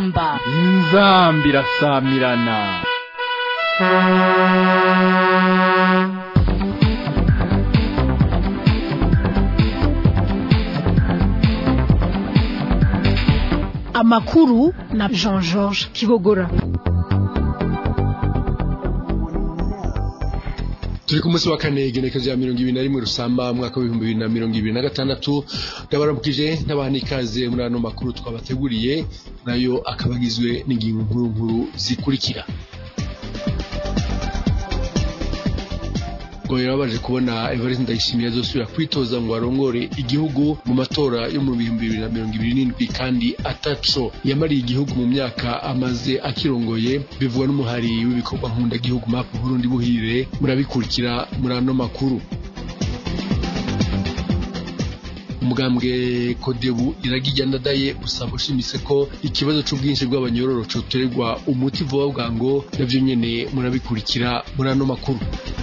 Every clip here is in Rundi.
inzamba inzambi irasamirana amakuru na jean georges kibogora turi ku munsi wa kane igenekerezo ya mirongo ibiri na rimwe rusamba mwaka w'ibihumbi bibiri na mirongo ibiri na gatandatu ndabaramukije n'abaha n'ikaze muri ano makuru twabateguriye nayo akaba agizwe n'ingingo nkuru nkuru zikurikira ngo yarabaje kubona Evariste Ndayishimiye azosubira kwitoza ngo arongore igihugu mu matora yo mu bihumbi bibiri na mirongo ibiri n'indwi kandi ataco yamariye igihugu mu myaka amaze akirongoye bivugwa n'umuhari w'ibikorwa nkunda gihugu map Burundi buhire murabikurikira muri ano makuru umugambwe kodebu iragijya ndadaye usaba ushimise ko ikibazo c'ubwinshi bw'abanyororo coterwa umuti vuba bwango navyo nyene murabikurikira muri ano makuru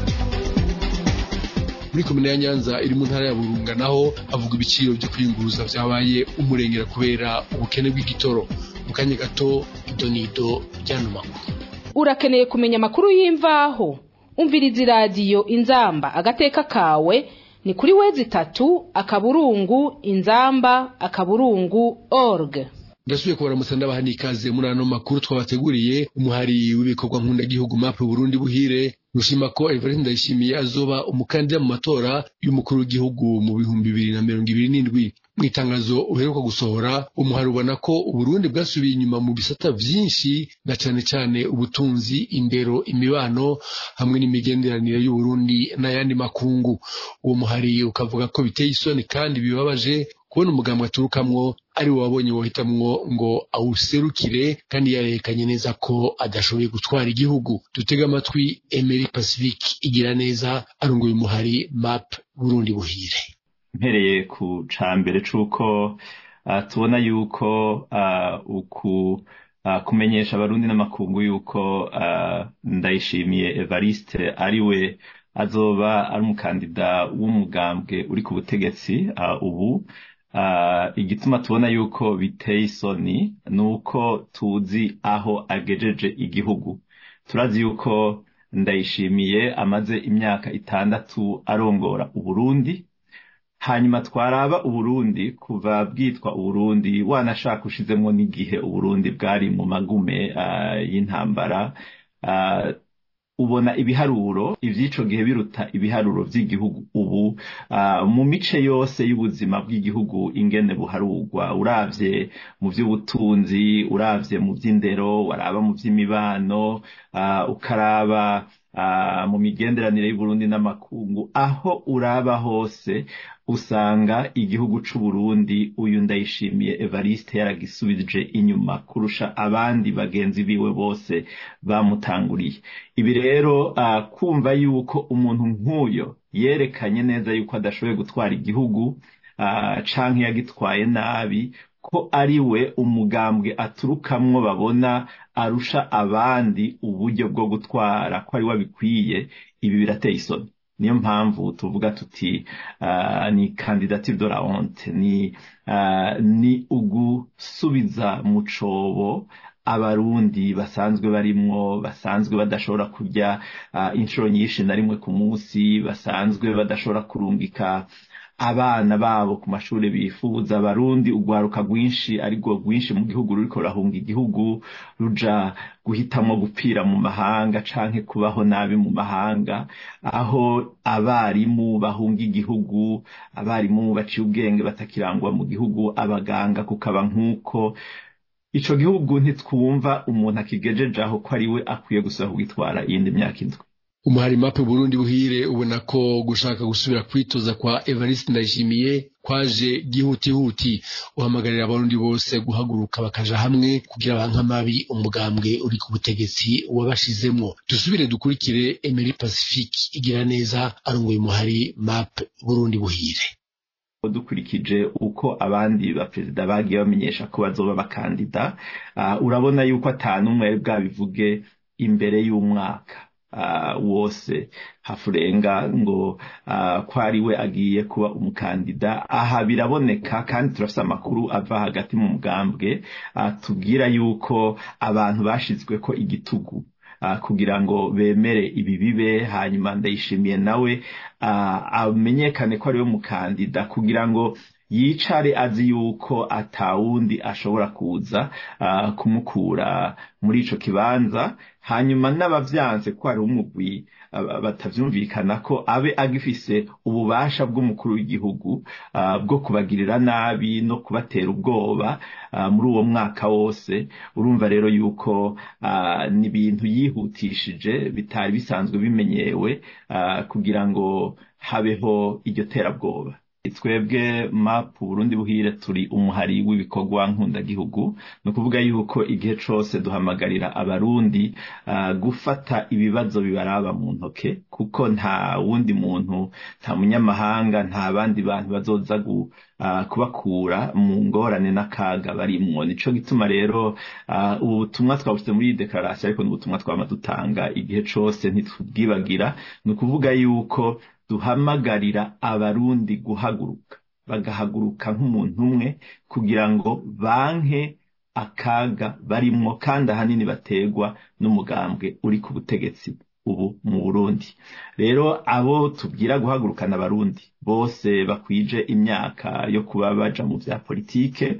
muri komine ya nyanza iri mu ntara ya burunga naho havuga ibiciro byo kwiyunguruza vyabaye umurengera kubera ubukene bw'igitoro mu kanya gato idonido ryano makuru urakeneye kumenya amakuru y'imvaho umviriza iradiyo inzamba agateka kawe ni kuri wezi itatu akaburungu inzamba akaburungu org ndasubiye kubaramutsa ndabaha n'ikaze muri ano makuru twabateguriye umuhari w'ibikorwa nkunda map Burundi buhire rushima ko Evariste Ndayishimiye azoba umukandida mu matora y'umukuru w'igihugu mu bihumbi bibiri na mirongo ibiri n'indwi mu itangazo uheruka gusohora umuhari ubona ko uburundi bwasubiye inyuma mu bisata vyinshi na cane cane ubutunzi indero imibano hamwe n'imigenderanire y'uburundi n'ayandi makungu uwo muhari ukavuga ko biteye isoni kandi bibabaje kubona umugambwe aturukamwo ari we wabonye wohitamwo ngo awuserukire kandi yarerekanye neza ko adashoboye gutwara igihugu dutega amatwi Emery Pacifique igira neza arunguye umuhari map Burundi buhire mpereye ku cambere c'uko uh, tubona yuko uh, uku uh, kumenyesha abarundi n'amakungu yuko uh, ndayishimiye Evariste ari we azoba ari umukandida w'umugambwe uri ku butegetsi uh, ubu Uh, igituma tubona yuko biteye isoni ni uko tuzi aho agejeje igihugu turazi yuko ndayishimiye amaze imyaka itandatu arongora uburundi hanyuma twaraba uburundi kuva bwitwa uburundi wanashaka ushizemo n'igihe uburundi bwari mu magume uh, y'intambara uh, ubona ibiharuro ivy'ico gihe biruta ibiharuro vy'igihugu ubu uh, mu mice yose y'ubuzima bw'igihugu ingene buharurwa uravye mu vy'ubutunzi uravye mu vy'indero waraba mu vy'imibano uh, ukaraba uh, mu migenderanire y'Uburundi n'amakungu aho uraba hose usanga igihugu c'Uburundi uyu ndayishimiye Evariste yaragisubije inyuma kurusha abandi bagenzi biwe bose bamutanguriye ibi rero uh, kumva yuko umuntu nk'uyo yerekanye neza yuko adashoboye gutwara igihugu uh, canke yagitwaye nabi ko ari we umugambwe aturukamwo babona arusha abandi uburyo bwo gutwara ko ari we abikwiye ibi birateye isoni niyo mpamvu tuvuga tuti uh, ni candidature de la honte ni uh, ni ugusubiza mu cobo abarundi basanzwe barimwo basanzwe badashobora kurya uh, inshuro nyinshi na rimwe ku munsi basanzwe badashobora kurungika abana babo ku mashuri bifuza abarundi urwaruka rwinshi ariko rwinshi mu gihugu ruriko rurahunga igihugu ruja guhitamwo gupfira mu mahanga canke kubaho nabi mu mahanga aho abarimu bahunga igihugu abarimu baciye ubwenge batakirangwa mu gihugu abaganga kukaba nk'uko ico gihugu ntitwumva umuntu akigejeje aho ko ari we akwiye gusaba kugitwara iyindi myaka indwi umuhari mape Burundi buhire ubona ko gushaka gusubira kwitoza kwa Evariste Ndayishimiye kwaje gihutihuti uhamagarira abarundi bose guhaguruka bakaja hamwe kugira banka mabi umugambwe uri ku butegetsi wabashizemwo dusubire dukurikire Emery Pacifique igira neza arunguye umuhari mape Burundi buhire dukurikije uko abandi baperezida bagiye bamenyesha ko bazoba bakandida uh, urabona yuko atanumwe bwabivuge imbere y'umwaka wose hafurenga ngo ko ari we agiye kuba umukandida aha biraboneka kandi turafite amakuru ava hagati mu mugambwe tubwira yuko abantu bashyizwe ko igitugu kugira ngo bemere ibi bibe hanyuma ndayishimiye nawe amenyekane ko ari we mukandida kugira ngo yicare azi yuko atawundi ashobora kuza kumukura muri ico kibanza hanyuma n'abavyanze ko hari umugwi batavyumvikana ko abe agifise ububasha bw'umukuru w'igihugu bwo kubagirira nabi no kubatera ubwoba muri uwo mwaka wose urumva rero yuko ni ibintu yihutishije bitari bisanzwe bimenyewe kugira ngo habeho iryo terabwoba twebwe mapu burundi buhire turi umuhari w'ibikorwa nkundagihugu ni ukuvuga yuko igihe cyose duhamagarira abarundi gufata ibibazo bibaraba mu ntoke kuko nta wundi muntu nta munyamahanga nta bandi bantu bazoza kubakura mu ngorane n'akaga barimwo nico gituma rero ubu butumwa twabushyize muri iyi dekarasiyo ariko ni ubutumwa twaba dutanga igihe cyose ntitubwibagira ni ukuvuga yuko duhamagarira abarundi guhaguruka bagahaguruka nk'umuntu umwe kugira ngo banke akaga barimwo kandi ahanini bategwa n'umugambwe uri ku butegetsi ubu mu burundi rero abo tubwira guhagurukana abarundi bose bakwije imyaka yo kuba baja mu vya politike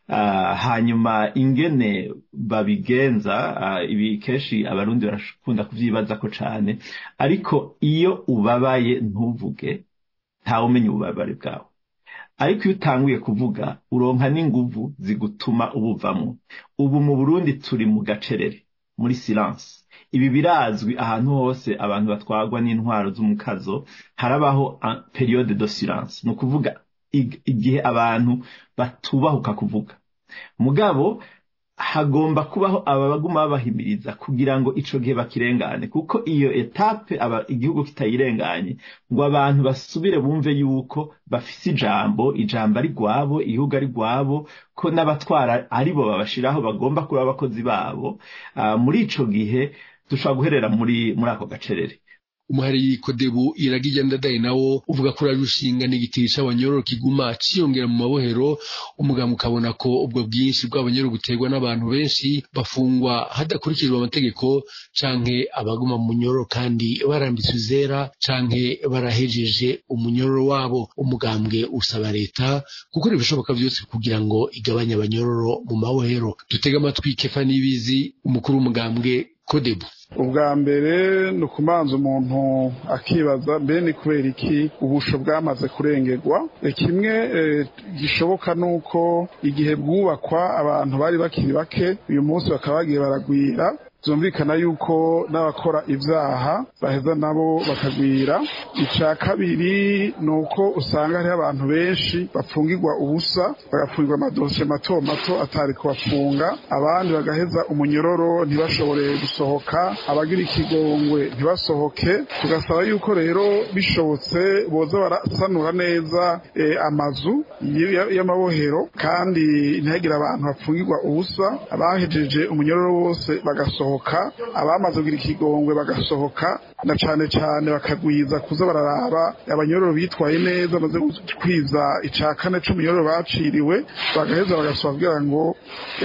hanyuma ingene babigenza ibi kenshi abarundi barakunda kuvyibaza ko cane ariko iyo ubabaye ntuvuge ntawe umenya ububabare bwawe ariko iyo utanguye kuvuga uronka n'inguvu zigutuma ubuvamwo ubu mu burundi turi mu gacerere muri silence ibi birazwi ahantu hose abantu batwagwa n'intwaro z'umukazo harabaho periode de silence ni ukuvuga igihe abantu batubahuka kuvuga mugabo hagomba kubaho abaguma babahimiriza kugira ngo ico gihe bakirengane kuko iyo etape aba igihugu kitayirenganye ngo abantu basubire bumve yuko bafise ijambo ijambo ari gwabo igihugu ari gwabo ko n'abatwara aribo babashiraho bagomba kuba abakozi babo uh, muri ico gihe dushobora guherera muri muri ako gacerere umuhari kodebu iragira ndadaye nawo uvuga ko urarushinga n'igitiri c'abanyororo kiguma ciyongera mu mabohero umugabo ukabona ko ubwo bwinshi bw'abanyororo buterwa n'abantu benshi bafungwa hadakurikijwe amategeko canke abaguma mu munyororo kandi barambitswe izera canke barahejeje umunyororo wabo umugambwe usaba leta gukora ibishoboka byose kugira ngo igabanye abanyororo mu mabohero dutega amatwi kefa n'ibizi umukuru w'umugambwe kodebu ubwa mbere ni ukumanza umuntu akibaza mbe ni kubera iki ubusho bwamaze kurengerwa kimwe gishoboka ni uko igihe bwubakwa abantu bari bakiri bake uyu munsi bakaba bagiye baragwira byumvikana yuko n'abakora ibyaha baheza nabo bakagwira icya kabiri ni uko usanga hariho abantu benshi bapfungirwa ubusa bagapfungirwa amadosiye mato mato atari kubafunga abandi bagaheza umunyororo ntibashobore gusohoka abagira ikigongwe ntibasohoke tugasaba yuko rero bishobotse boza barasanura neza amazu y'amabohero kandi ntihagire abantu bapfungirwa ubusa abahejeje umunyororo bose bagasohoka abamaze kugira ikigongwe bagasohoka na cane cane bakagwiza kuza bararaba abanyororo bitwaye neza bamaze kwiza ica kane c'umunyororo baciriwe bagaheza bagasohoka kugira ngo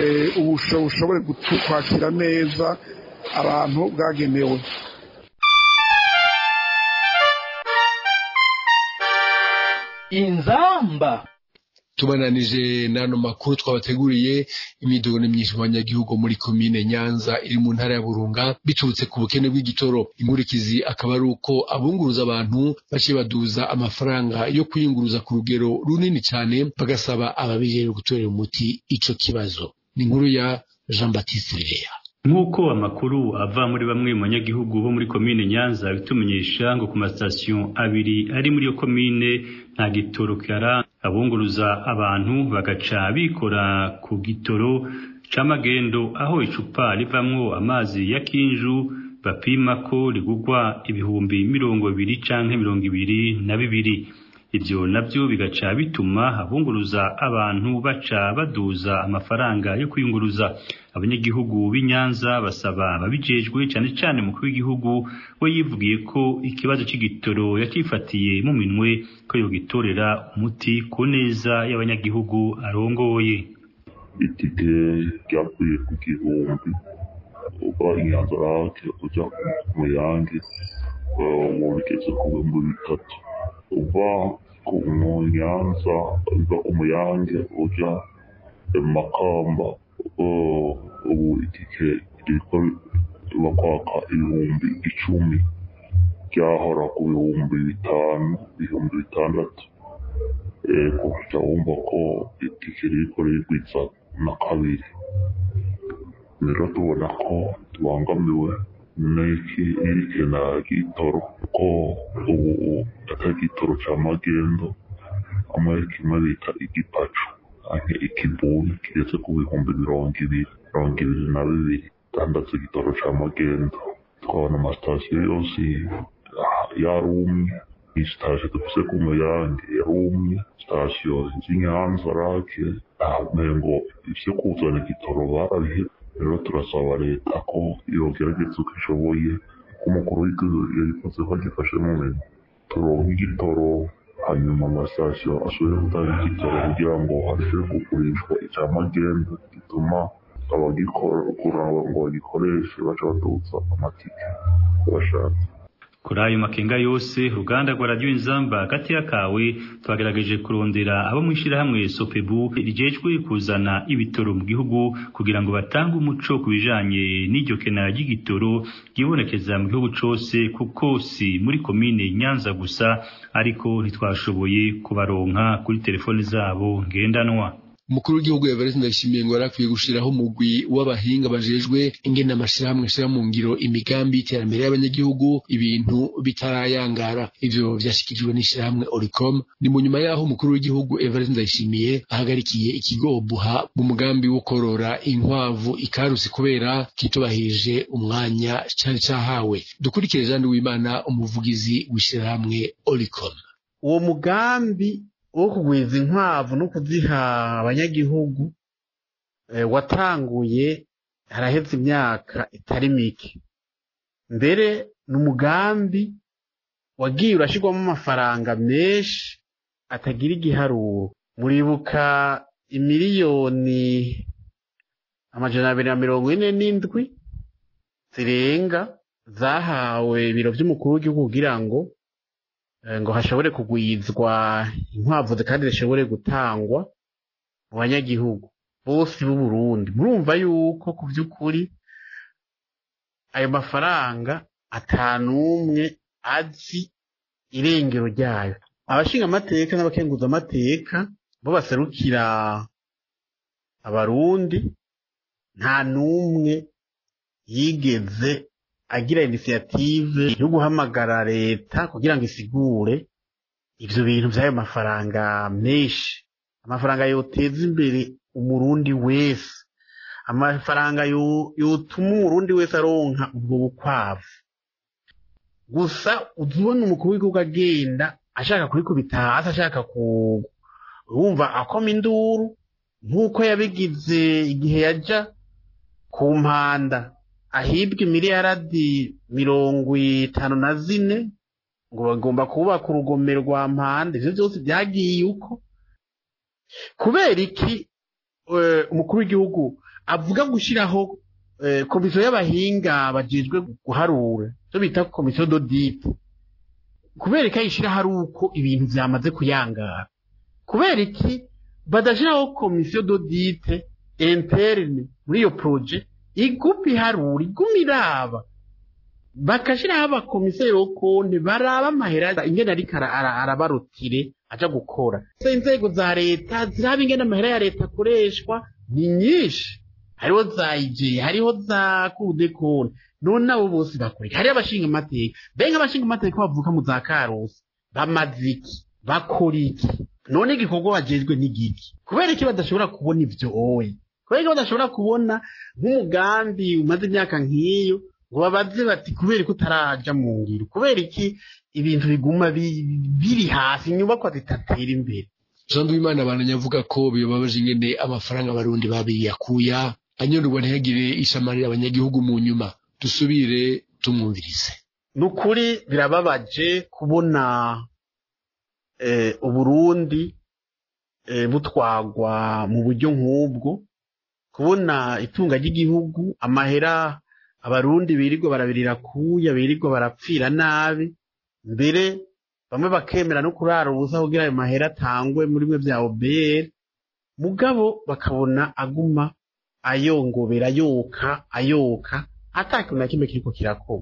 ubusho bushobore kwakira neza abantu bwagenewe inzamba tubananije n'ano makuru twabateguriye imidugo myinshi mu banyagihugu muri komine nyanza iri mu ntara ya burunga biturutse ku bukene bw'igitoro inkurikizi akaba ari uko abunguruza abantu baciye baduza amafaranga yo kuyunguruza ku rugero runini cyane bagasaba ababijejwe gutorera umuti ico kibazo ni inkuru ya jean baptiste bireya nk'uko amakuru ava muri bamwe mu banyagihugu bo muri komine nyanza bitumenyesha ngo ku masitasiyo abiri ari muri iyo komine nta gitoro kihara abunguruza abantu bagaca bikora ku gitoro c'amagendo aho icupa rivamwo amazi ya kinju bapima ko rigugwa ibihumbi mirongo ibiri canke mirongo ibiri na bibiri ivyo navyo bigaca bituma abunguruza abantu baca baduza amafaranga yo kwiyunguruza abanyagihugu b'inyanza basaba ababijejwe cane cane mukuru w'igihugu we yivugiye ko ikibazo c'igitoro yacifatiye mu minwe ko yogitorera umuti ku neza y'abanyagihugu arongoye itike ryavuye ku gihumbi uva inyanza rake uja ku muyange ubu bigeze ku bihumbi bitatu uva ku nyanza uva ku muyange uja makamba ubu itike ririko bakwaka ibihumbi icumi ryahora ku bihumbi bitanu ibihumbi bitandatu ego uca wumva ko itike ririko ririgwiza na kabiri rero tubona ko tubangamiwe n'iki irikena ry'itoro ko ubu atari igitoro ca magendo hamwe kimwe bita igipacu canke ikibuni kigeze ku bihumbi mirongo ibiri mirongo ibiri na bibiri tandatse igitoro ca magendo twabona amasitasiyo yose yarumye isitasiyo dufise ku muyange yarumye sitasiyo z'inyanza rake ngo ivyo kuzana igitoro barabihebye rero turasaba leta ko yogerageza uko ishoboye ko umukuru w'igihugu yabikoze ko agifashe mu minwe turonke igitoro hanyuma amasitasiyo asubire gutanga igitoro kugira ngo harusheho kugurishwa icya magendu gituma abagikora ngo bagikoreshe baca baduza amatike bashatse kuri ayo makenga yose uruganda rwa radiyo inzamba hagati y'akawe twagerageje kurondera abo mu ishyirahamwe sopebu rijejwe kuzana ibitoro mu gihugu kugira ngo batange umuco ku bijanye n'iryo kena ry'igitoro ryibonekeza mu gihugu cose kuko si muri komine nyanza gusa ariko ntitwashoboye kubaronka kuri telefoni zabo ngendanwa umukuru w'igihugu Evariste Ndayishimiye ngo yarakwiye gushiraho umugwi w'abahinga bajejwe ingene amashirahamwe ashira mu ngiro imigambi y'iterambere y'abanyagihugu ibintu bitarayangara ivyo vyashikirijwe n'ishirahamwe Oricom ni mu nyuma yaho umukuru w'igihugu Evariste Ndayishimiye ahagarikiye ikigo buha mu mugambi wo korora inkwavu ikarusi kubera kitubahirije umwanya cari cahawe dukurikire Jean Uwimana umuvugizi w'ishirahamwe Oricom uwo mugambi wo kugwiza inkwavu no kuziha abanyagihugu watanguye haraheze imyaka itari mike mbere ni umugambi wagiye urashyirwamo amafaranga menshi atagira igiharuro muribuka imiliyoni amajana abiri na mirongo ine n'indwi zirenga zahawe ibiro by'umukuru w'igihugu kugira ngo ngo hashobore kugwizwa inkwavu kandi zishobore gutangwa mu banyagihugu bose b'u Burundi murumva yuko ku by'ukuri ayo mafaranga atanumwe azi irengero ryayo abashinga amateka n'abakenguza amateka bo baserukira abarundi nta n'umwe yigeze agira inisiyative yo guhamagara leta kugira ngo isigure ivyo bintu vy'ayo mafaranga menshi amafaranga yoteza imbere umurundi wese amafaranga yotuma umurundi wese aronka ubwo bukwavu gusa uzubona umukuru w'igihugu agenda ashaka kubikubita hasi ashaka wumva akoma induru nk'uko yabigize igihe yaja ku mpanda ahibwa imiliyaradi mirongo itanu na zine ngo bagomba kubaka urugomero rwa mpande ivyo byose byagiye uko kubera iki umukuru w'igihugu avuga gushyiraho komisiyo y'abahinga bajejwe guharura icyo bita komisiyo dodite kubera iki ayishyiraho ari uko ibintu byamaze kuyangara kubera iki badashyiraho komisiyo dodite interne muri iyo poroje igupa iharura iguma iraba bakashyiraho abakomiseri bo konti baraba amahera ingene ariko arabarutire aja gukora inzego za leta ziraba ingene amahera ya leta akoreshwa ni nyinshi hariho za ije hariho za kude konti none abo bose bakoreka hariho abashinga amateka benga abashinga amateka bavuka mu za karusi bamaze iki bakora iki none igikorwa bajejwe n'igiki kubera iki badashobora kubona ivyo oye kubera ko badashobora kubona nk'umugambi umaze imyaka nk'iyo ngo babaze bati kubera ko utaraja mu ngiro kubera iki ibintu biguma biri hasi inyubakwa zitatera imbere jean duwimana abananya avuga ko bibabaje ingene amafaranga abarundi babiyakuya anyorwa ntihagire ishamarira abanyagihugu mu nyuma dusubire tumwumvirize ni ukuri birababaje kubona uburundi butwagwa mu buryo nk'ubwo kubona itunga ry'igihugu amahera abarundi birirwa barabirira kuya birirwa barapfira nabi mbere bamwe bakemera no kurara ubusa kugira ayo mahera atangwe muri mwe bya obr mugabo bakabona aguma ayongobera ayoka ayoka atakintu na kimwe kiriko kirakorwa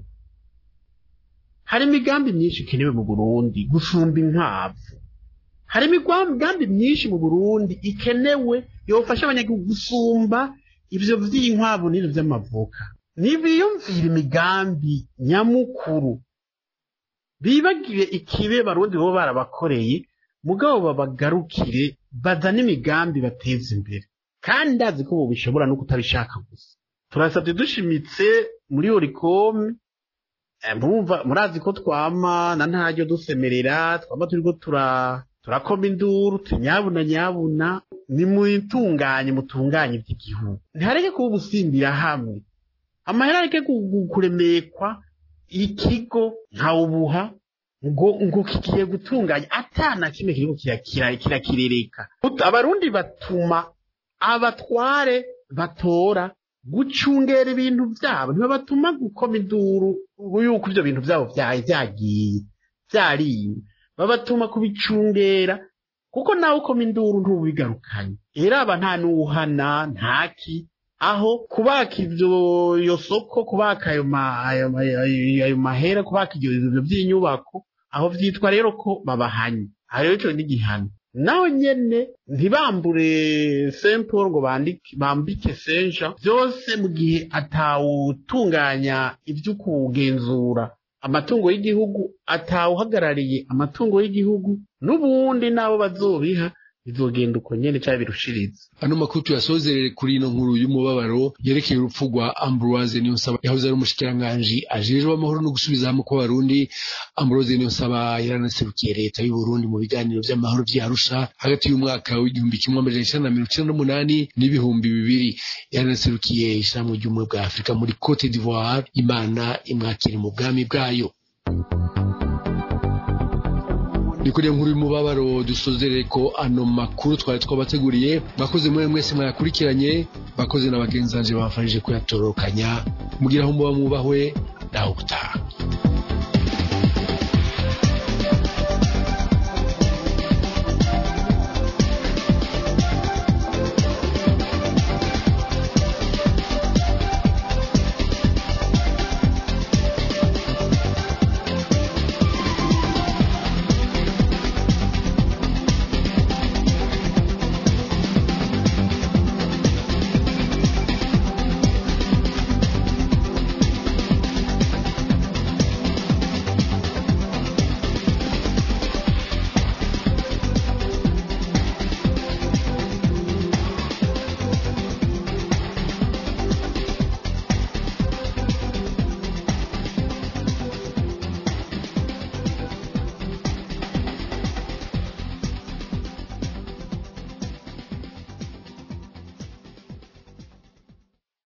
hari imigambi myinshi ikenewe mu burundi gusumba inkwavu hari imigambi myinshi mu burundi ikenewe yofasha abanyagihugu gusumba ivyo vy'inkwavu n'ivyo vy'amavuka nibiyumvira imigambi nyamukuru bibagire ikibe barundi bo barabakoreye mugabo babagarukire bazane imigambi bateza imbere kandi ndazi ko ubu bishobora no kutabishaka gusa turasabye dushimitse muri orikome murumva murazi ko twama na ntaryo dusemerera twama turiko tura turakoma induru tunyabuna nyabuna nimutunganye mutunganye iby'igihugu ntihareke kuba ubusimbira hamwe amahera areke kuremekwa ikigo nkawubuha ngo ngo kigiye gutunganya atana kimwe kiriko kirakirereka abarundi batuma abatware batora gucungera ibintu byabo ntibabatuma gukoma induru yuko ibyo bintu byabo byagiye byariwe babatuma kubicungera kuko nawe ukoma induru ntubigarukanye era aba nta n'uwuhana ntaki aho kubaka ibyo iyo soko kubaka ayo ayo mahera kubaka ibyo bintu by'inyubako aho byitwa rero ko babahanye aha rero icyo n'igihano nawe nyene ntibambure semporo ngo bambike senja byose mu gihe atawutunganya ibyo kugenzura amatungo y'igihugu atawuhagarariye amatungo y'igihugu n'ubundi n'abo bazobiha bizogenda uko nyene cyangwa birushiriza ano makuru tuyasozerere kuri ino nkuru y'umubabaro yerekeye urupfu rwa Ambroise Niyonsaba yahoze ari umushikiranganji ajejwe amahoro no gusubiza hamwe kw'abarundi Ambroise Niyonsaba yaranaserukiye leta y'u Burundi mu biganiro vy'amahoro vy'Arusha hagati y'umwaka w'igihumbi kimwe amajana icenda na mirongo icenda n'umunani n'ibihumbi bibiri yaranaserukiye ishirahamwe ry'ubumwe bwa Afurika muri Cote d'Ivoire Imana imwakire mu bwami bwayo ni kuri nkuru y'umubabaro dusozerere ko ano makuru twari twabateguriye bakoze muri mwese mwayakurikiranye bakoze na bagenzanje bafashije kuyatorokanya mugira aho muba mwubahwe naho gutaha